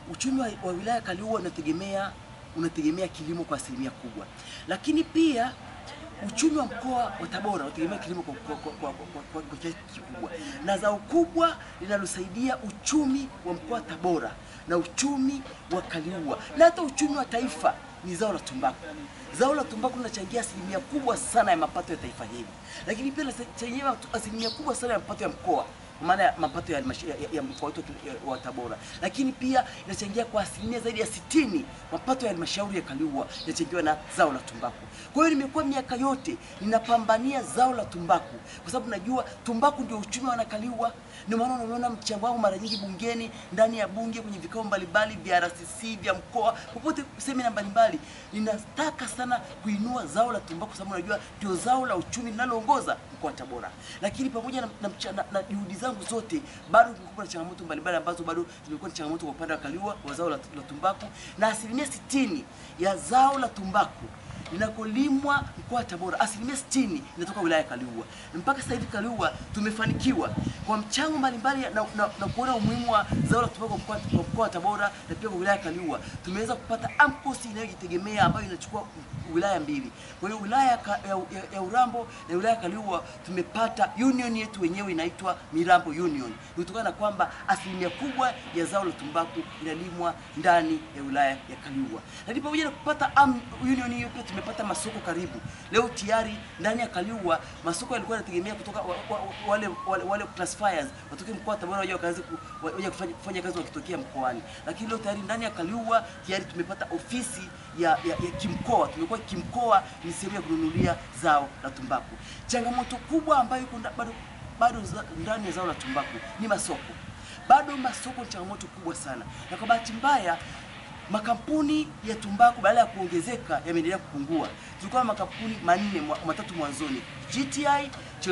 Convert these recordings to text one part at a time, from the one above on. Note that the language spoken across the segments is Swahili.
uchumi wa, wa wilaya ya Kaliua unategemea unategemea kilimo kwa asilimia kubwa, lakini pia uchumi wa mkoa wa Tabora unategemea kilimo kwa, kwa, kwa, kwa, kwa, kwa, kwa kiasi kikubwa, na zao kubwa linalosaidia uchumi wa mkoa wa Tabora na uchumi wa Kaliua na hata uchumi wa taifa ni zao la tumbaku. Zao la tumbaku linachangia asilimia kubwa sana ya mapato ya taifa hili, lakini pia linachangia asilimia kubwa sana ya mapato ya mkoa kwa maana ya mapato ya, halmasha- ya, ya mkoa wetu wa- wa Tabora, lakini pia inachangia kwa asilimia zaidi ya sitini mapato ya halmashauri ya Kaliua yanachangiwa na zao la tumbaku. Kwa hiyo nimekuwa miaka yote ninapambania zao la tumbaku kwa sababu najua tumbaku ndio uchumi wa wanakaliua. Ndio maana unaona mchango wangu mara nyingi bungeni, ndani ya bunge, kwenye vikao mbalimbali vya RCC vya mkoa, popote semina mbalimbali, ninataka sana kuinua zao la tumbaku kwa sababu najua ndio zao la uchumi linaloongoza mkoa wa Tabora. Lakini pamoja na, na, mcha- na, na juhudi zangu zote, bado kumekuwa na changamoto mbalimbali ambazo bado zimekuwa ni changamoto kwa upande wa Kaliua wa zao la, la tumbaku, na asilimia sitini ya zao la tumbaku linakolimwa mkoa wa Tabora, asilimia 60 inatoka wilaya ya Kaliua. Mpaka sasa hivi Kaliua tumefanikiwa kwa mchango mbalimbali na, na, na kuona umuhimu wa zao la tumbaku kwa mkoa- kwa mkoa wa Tabora na pia kwa wilaya ya Kaliua, tumeweza kupata AMCOS inayojitegemea ambayo inachukua wilaya mbili. Kwa hiyo wilaya ya, Ka- ya, ya, ya Urambo na wilaya ya Kaliua tumepata union yetu wenyewe inaitwa Mirambo Union, Ni kutokana na kwamba asilimia kubwa ya zao la tumbaku inalimwa ndani ya wilaya ya Kaliua. Lakini pamoja na kupata am, union hiyo pia tumepata masoko karibu. Leo tayari ndani ya Kaliua masoko yalikuwa yanategemea kutoka wa, wa, wale, wale, wale classifiers watoke mkoa wa Tabora waje wakaanze ku- waje kufanya, kufanya kazi wakitokea mkoani, lakini leo tayari ndani ya Kaliua tayari tumepata ofisi ya, ya, ya kimkoa. Tumekuwa kimkoa ni sehemu ya kununulia zao la tumbaku. Changamoto kubwa ambayo iko nda- bado bado za- ndani ya zao la tumbaku ni masoko. Bado masoko ni changamoto kubwa sana, na kwa bahati mbaya makampuni ya tumbaku badala ya kuongezeka yameendelea kupungua. Tulikuwa na makampuni manne mwa- matatu mwanzoni, GTI,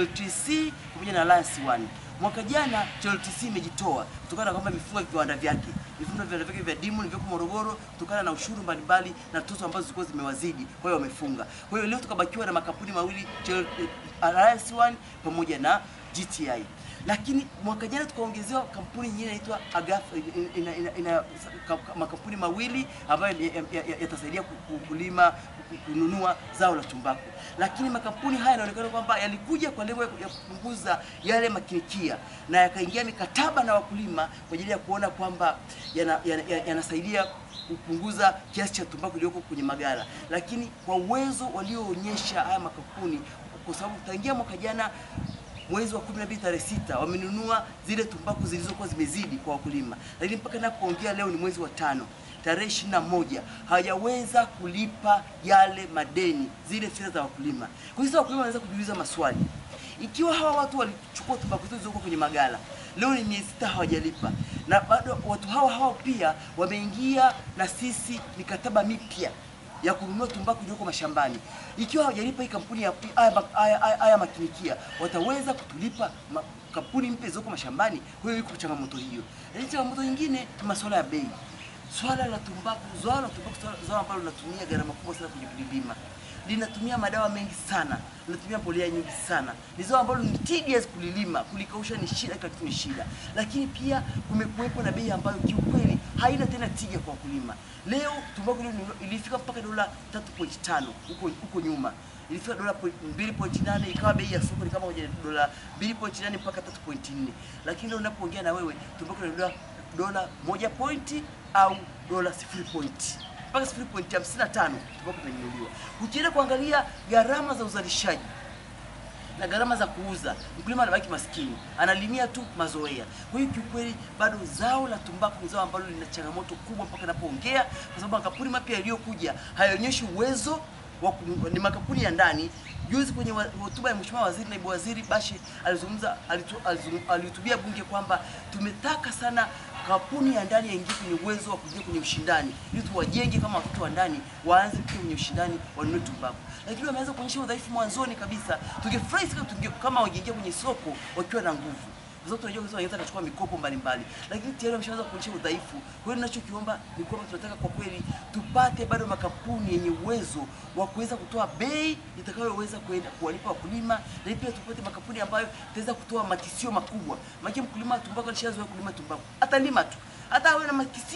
CHLTC pamoja na Alliance One. Mwaka jana CHLTC imejitoa kutokana na kwamba imefunga viwanda vyake, imefunga viwanda vyake vya Dimu vilivyoko Morogoro kutokana na ushuru mbalimbali na tozo ambazo zilikuwa zimewazidi, kwa hiyo wamefunga. Kwa hiyo leo tukabakiwa na makampuni mawili CHL- Alliance One pamoja na GTI lakini mwaka jana tukaongezewa kampuni nyingine inaitwa Agath ina, ina, ina, ka- ka- makampuni mawili ambayo ya- ya- ya- yatasaidia ku- ku- kulima ku- kununua zao la tumbaku, lakini makampuni haya yanaonekana kwamba yalikuja kwa lengo ya ya kupunguza yale makinikia na yakaingia mikataba na wakulima kwa ajili ya kuona kwamba yanasaidia yana, yana yanasaidia kupunguza kiasi cha tumbaku iliyoko kwenye magara, lakini kwa uwezo walioonyesha haya makampuni, kwa sababu tangia mwaka jana mwezi wa 12 tarehe sita wamenunua zile tumbaku zilizokuwa zimezidi kwa wakulima, lakini mpaka napoongea leo ni mwezi wa tano tarehe ishirini na moja hawajaweza kulipa yale madeni, zile fedha za wakulima. Kwa hiyo wakulima wanaweza kujiuliza maswali, ikiwa hawa watu walichukua tumbaku hizo zilizoko kwenye magala, leo ni miezi sita hawajalipa, na bado watu hawa hawa pia wameingia na sisi mikataba mipya ya kununua tumbaku iliyoko mashambani. Ikiwa hawajalipa hii kampuni ya haya ma- haya- haya- haya makinikia, wataweza kutulipa ma, kampuni mpya zilizoko mashambani? Kwa hiyo iko changamoto hiyo. Lakini changamoto nyingine ni masuala ya bei. Swala la tumbaku, zao la tumbaku, swala- zao ambalo linatumia gharama kubwa sana kwenye kulilima linatumia madawa mengi sana, linatumia mbolea nyingi sana. Ni zao ambalo ni tedious kulilima, kulikausha ni shida, kila kitu ni shida. Lakini pia kumekuwepo na bei ambayo kiukweli haina tena tija kwa wakulima. Leo tumbaku ile ilifika mpaka dola 3.5 huko huko nyuma ilifika dola point- 2.8 ikawa bei ya soko ni kama moja dola 2.8 mpaka 3.4, lakini leo unapoongea na wewe tumbaku ni dola dola moja pointi au dola sifuri pointi mpaka sifuri pointi hamsini na tano tumbaku imenunuliwa. Ukienda kuangalia gharama za uzalishaji na gharama za kuuza, mkulima anabaki maskini, analimia tu mazoea. Kwa hiyo kiukweli, bado zao la tumbaku ni zao ambalo lina changamoto kubwa mpaka napoongea, kwa sababu makampuni mapya yaliyokuja hayaonyeshi uwezo wa ku- ni makampuni ya ndani. Juzi kwenye wa- hotuba ya Mheshimiwa Waziri, naibu waziri Bashe alizungumza, alitu- alizungum- alihutubia bunge kwamba tumetaka sana kampuni ya ndani yaingie kwenye uwezo wa kuingia kwenye ushindani, ili tuwajenge kama watoto wa ndani, waanze kuingia kwenye ushindani, wanunue tumbaku. Lakini wameanza kuonyesha udhaifu mwanzoni kabisa. Tungefurahi sana tunge- kama wangeingia kwenye soko wakiwa na nguvu kwa sababu tunajua sasa wanaweza kuchukua mikopo mbalimbali, lakini tayari wameshaanza kuonyesha udhaifu. Kwa hiyo ninachokiomba ni kwamba tunataka kwa kweli tupate bado makampuni yenye uwezo wa kuweza kutoa bei itakayoweza kwenda kuwalipa wakulima, na pia tupate makampuni ambayo itaweza kutoa makisio makubwa. Maana mkulima wa tumbaku alishazoea kulima tumbaku, atalima tu hata awe na makisio asi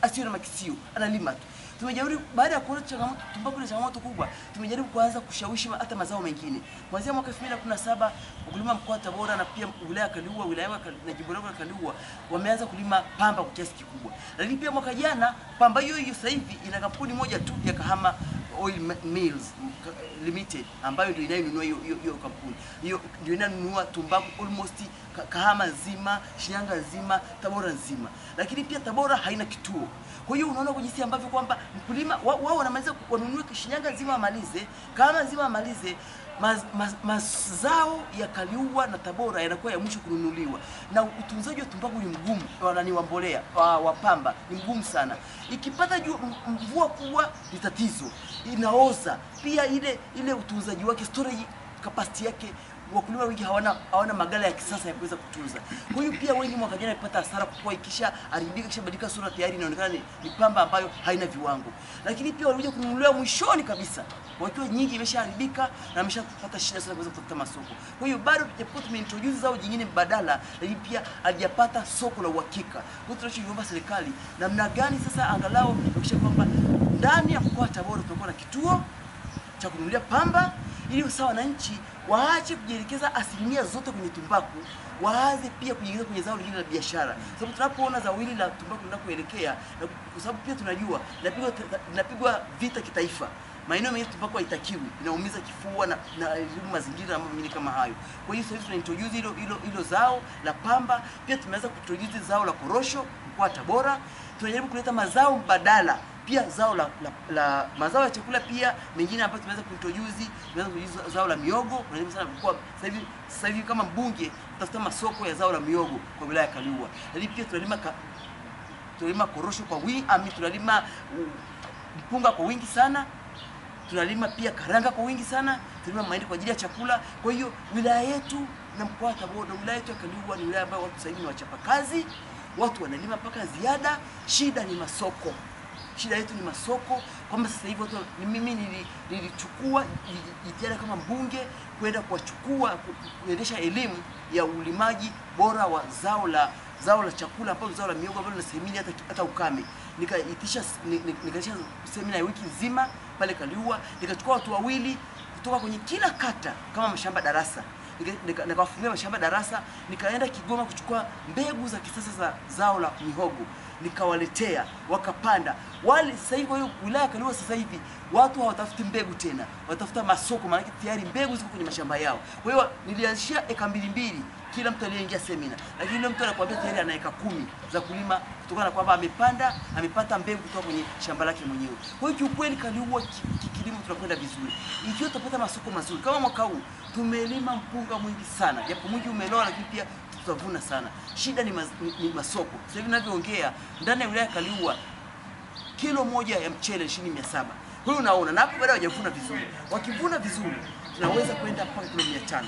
asiwe na makisio, analima tu. Tumejaribu baada ya kuona changamoto tumbaku ni changamoto kubwa, tumejaribu kuanza kushawishi ma- hata mazao mengine. Kuanzia mwaka 2017 wakulima mkoa wa Tabora na pia wilaya ya Kaliua, wilaya ya Kal- na jimbo langu la Kaliua wameanza kulima pamba kwa kiasi kikubwa. Lakini pia mwaka jana pamba hiyo hiyo sasa hivi ina kampuni moja tu ya Kahama Oil Ma- Mills Ka- Limited ambayo ndio inayonunua hiyo hiyo hiyo kampuni. Hiyo ndio inanunua tumbaku almost Ka- Kahama nzima, Shinyanga nzima, Tabora nzima. Lakini pia Tabora haina kituo. Kwa hiyo unaona kwa jinsi ambavyo kwamba mkulima wa- wao wanamaliza wanunue Shinyanga nzima wamalize, Kahama nzima wamalize, maz- maz- mazao ya Kaliua na Tabora yanakuwa ya mwisho kununuliwa, na utunzaji wa tumbaku ni mgumu, wanani wa mbolea wa, wa pamba ni mgumu sana. Ikipata jua, m- mvua kubwa ni tatizo, inaoza pia. Ile ile utunzaji wake storage capacity yake wakulima wengi hawana hawana magala ya kisasa ya kuweza kutunza. Kwa hiyo pia wengi mwaka jana walipata hasara kwa kuwa ikisha haribika kisha badilika sura tayari inaonekana ni, ni pamba ambayo haina viwango. Lakini pia walikuja kununuliwa mwishoni kabisa wakiwa nyingi imeshaharibika na ameshapata shida sana kuweza kutafuta masoko. Kwa hiyo bado japokuwa tumeintroduce zao jingine mbadala, lakini pia halijapata soko la uhakika. Kwa hiyo tunachoiomba serikali namna gani sasa angalau kuhakikisha kwamba ndani ya mkoa wa Tabora tunakuwa na kituo cha kununulia pamba ili sasa wananchi waache kujielekeza asilimia zote kwenye tumbaku, waanze pia kujiingiza kwenye zao lingine la biashara, sababu tunapoona zao hili la tumbaku linakoelekea, na kwa sababu pia tunajua linapigwa linapigwa vita kitaifa maeneo mengine tumbaku haitakiwi, inaumiza kifua na na elimu mazingira na mambo mengine kama hayo. Kwa hiyo sasa hivi tuna introduce hilo hilo hilo zao la pamba, pia tumeanza kuintroduce zao la korosho mkoa wa Tabora. Tunajaribu kuleta mazao mbadala pia zao la, la, la mazao ya chakula pia mengine ambayo tumeweza kuintroduce, tumeweza kuintroduce zao la miogo. Tunajaribu sana kwa sasa hivi sasa hivi kama mbunge tutafuta masoko ya zao la miogo kwa wilaya ya Kaliua, lakini pia tunalima ka, tunalima korosho kwa wingi, ami tunalima uh, mpunga kwa wingi sana tunalima pia karanga kwa wingi sana, tunalima mahindi kwa ajili ya chakula. Kwa hiyo wilaya yetu na mkoa wa Tabora, na wilaya yetu ya Kaliua ni wilaya ambayo watu sasa hivi ni wachapakazi, watu wanalima mpaka ziada. Shida ni masoko, shida yetu ni masoko, kwamba sasa hivi watu ni mimi nili- nilichukua ji- jitihada kama mbunge kwenda kuwachukua ku- ku- kuendesha elimu ya ulimaji bora wa zao la zao la chakula ambalo zao la miogo ambalo linastahimili hata, hata ukame. Nikaitisha ni- ni- nikaitisha semina ya wiki nzima pale Kaliua, nikachukua watu wawili kutoka kwenye kila kata kama mashamba darasa Nika- nika- nikawafungia mashamba darasa, nikaenda Kigoma kuchukua mbegu za kisasa za zao la mihogo nikawaletea, wakapanda wale. Sasa hivi kwa hiyo wilaya ya Kaliua sasa hivi watu hawatafuti mbegu tena, watafuta masoko, maanake tayari mbegu ziko kwenye mashamba yao. Kwa hiyo nilianzishia eka mbili mbili kila mtu aliyeingia semina, lakini yule mtu anakuambia tayari ana eka kumi za kulima kutokana na kwamba amepanda amepata mbegu kutoka kwenye shamba lake mwenyewe. Kwa hiyo kiukweli Kaliua ki- ki- kilimo tunakwenda vizuri, ikiwa tutapata masoko mazuri kama mwaka huu tumelima mpunga mwingi sana, japo mwingi umeloa, lakini pia tutavuna sana. Shida ni, maz, ni, ni masoko. Sasa hivi ninavyoongea ndani ya wilaya ya Kaliua kilo moja ya mchele shilingi mia saba. Kwa hiyo unaona, na hapo baadaye hawajavuna vizuri. Wakivuna vizuri, tunaweza kwenda mpaka kilo mia tano.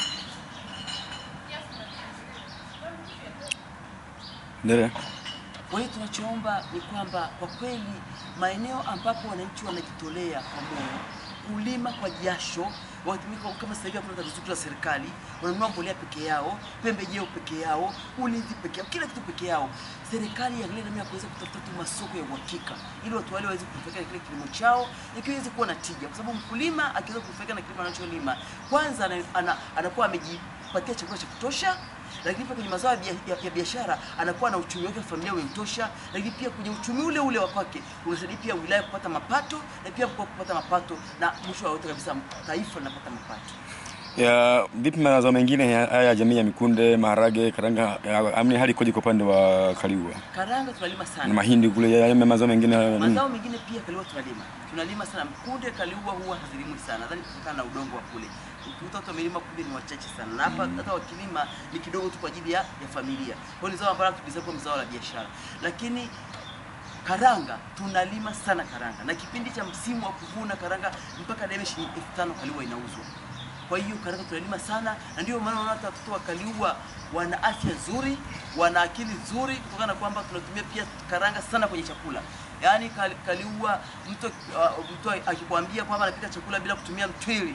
Endelea. Kwa hiyo tunachoomba ni kwamba kwa kweli maeneo ambapo wananchi wanajitolea kwa moyo kulima kwa jasho, watumika kama sasa hivi hakuna ruzuku za serikali, wananunua mbolea peke yao, pembejeo peke yao, ulinzi peke yao, kila kitu peke yao. Serikali iangalie namna ya kuweza kutafuta tu masoko ya uhakika, ili watu wale waweze kunufaika na kile kilimo chao, ikiwa iweze kuwa na tija, kwa sababu mkulima akiweza kunufaika na kilimo anacholima, kwanza ana, ana, anakuwa amejipatia chakula cha kutosha lakini pia kwenye mazao ya bia- ya- ya biashara anakuwa na uchumi wake wa familia umemtosha, lakini pia kwenye uchumi ule ule wa kwake unasaidia pia wilaya kupata mapato na pia mkoa kupata mapato, na mwisho wa yote kabisa taifa linapata mapato. Ya vipi mazao mengine ya- haya ya jamii ya mikunde, maharage, karanga, ya- amni hali ikoje kwa upande wa Kaliua? Karanga tunalima Na sana, mahindi kule ya ya mazao mengine ya- mazao mengine pia Kaliua tunalima, tunalima sana. Kunde Kaliua huwa hazilimwi sana, nadhani kutokana na udongo wa kule. Ukikuta watu wamelima kunde ni wachache sana, na hapa hata wakilima ni kidogo tu kwa ajili ya, ya familia. Kwa hiyo ni zao ambalo tukisema kwa zao la biashara, lakini karanga tunalima sana karanga, na kipindi cha msimu wa kuvuna karanga mpaka debe shilingi elfu tano Kaliua inauzwa. Kwa hiyo karanga tunalima sana, na ndio maana unaona hata watoto wa Kaliua wana afya nzuri, wana akili nzuri, kutokana na kwamba tunatumia pia karanga sana kwenye chakula. Yaani Kali- Kaliua mtu uh, mtu akikwambia kwamba anapika chakula bila kutumia mtwili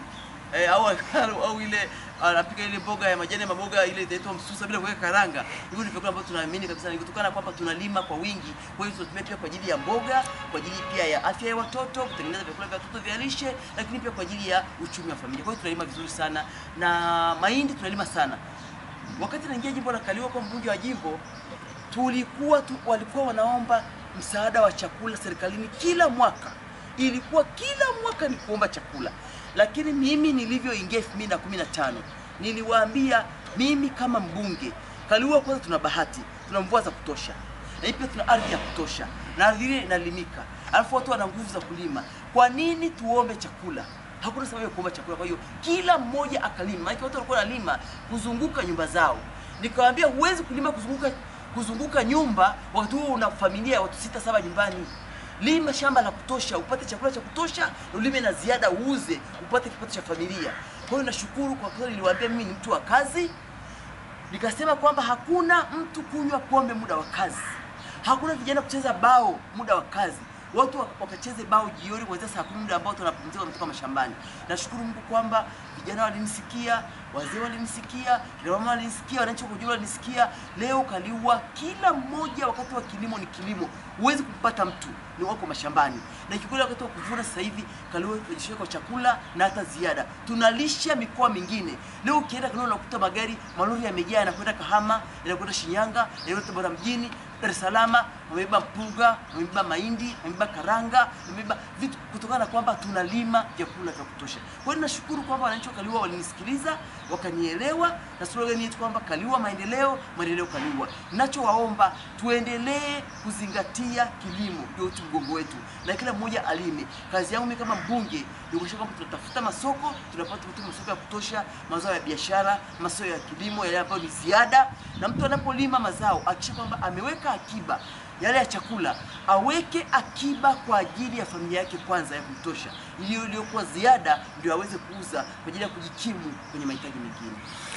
eh, au, au, au ile anapika ile mboga ya majani ya maboga ile inaitwa msusa bila kuweka karanga. Hivyo ni vyakula ambavyo tunaamini kabisa ni kutokana na kwamba tunalima kwa wingi. Kwa hiyo tunatumia pia kwa ajili ya mboga, kwa ajili pia ya afya ya watoto, kutengeneza vyakula vya watoto vya lishe, lakini pia kwa ajili ya uchumi wa familia. Kwa hiyo tunalima vizuri sana na mahindi tunalima sana. Wakati naingia jimbo la Kaliua kwa mbunge wa jimbo, tulikuwa tu, walikuwa wanaomba msaada wa chakula serikalini kila mwaka. Ilikuwa kila mwaka ni kuomba chakula, lakini mimi nilivyoingia 2015 niliwaambia mimi kama mbunge Kaliua, kwanza tuna bahati, tuna mvua za kutosha, na pia tuna ardhi ya kutosha, na ardhi ile inalimika, alafu watu wana nguvu za kulima. Kwa nini tuombe chakula? Hakuna sababu ya kuomba chakula. Kwa hiyo kila mmoja akalima, maana watu walikuwa wanalima kuzunguka nyumba zao. Nikawaambia huwezi kulima kuzunguka kuzunguka nyumba wakati huo una familia ya watu sita saba nyumbani. Lima shamba la kutosha, upate chakula cha kutosha, na ulime na ziada uuze, upate kipato cha familia. Kwa hiyo nashukuru kwa kweli, niliwaambia mimi ni mtu wa kazi, nikasema kwamba hakuna mtu kunywa pombe muda wa kazi, hakuna vijana kucheza bao muda wa kazi. Watu wak- wakacheze bao jioni kuanzia saa kumi muda ambao tunapumzika kutoka mashambani. Nashukuru Mungu kwamba vijana walinisikia, wazee walinisikia, kina mama walinisikia, wananchi kwa ujumla walinisikia. Leo Kaliua, kila mmoja wakati wa kilimo ni kilimo, huwezi kumpata mtu ni wako mashambani, na kikweli wakati wa kuvuna sasa hivi Kaliua tunajishika kwa chakula na hata ziada, tunalisha mikoa mingine. Leo ukienda Kaliua unakuta magari malori yamejaa, yanakwenda Kahama, yanakwenda Shinyanga, yanakwenda Tabora mjini, Dar es Salaam, wamebeba mpunga, wamebeba mahindi, wamebeba karanga, wamebeba vitu kutokana na kwamba tunalima vyakula vya kutosha. Kwa hiyo nashukuru kwamba wananchi wa Kaliua walinisikiliza, wakanielewa na slogan yetu kwamba Kaliua maendeleo, maendeleo Kaliua. Ninachowaomba tuendelee kuzingatia kilimo, ndio uti mgongo wetu, na kila mmoja alime. Kazi yangu mimi kama mbunge ni kuhakikisha kwamba tunatafuta masoko, tunapata kutoka masoko ya kutosha, mazao ya biashara, mazao ya kilimo yale ambayo ni ziada, na mtu anapolima mazao akisha kwamba ameweka akiba yale ya chakula, aweke akiba kwa ajili ya familia yake kwanza ya kutosha, iliyo iliyokuwa ziada ndio aweze kuuza kwa ajili ya kujikimu kwenye mahitaji mengine.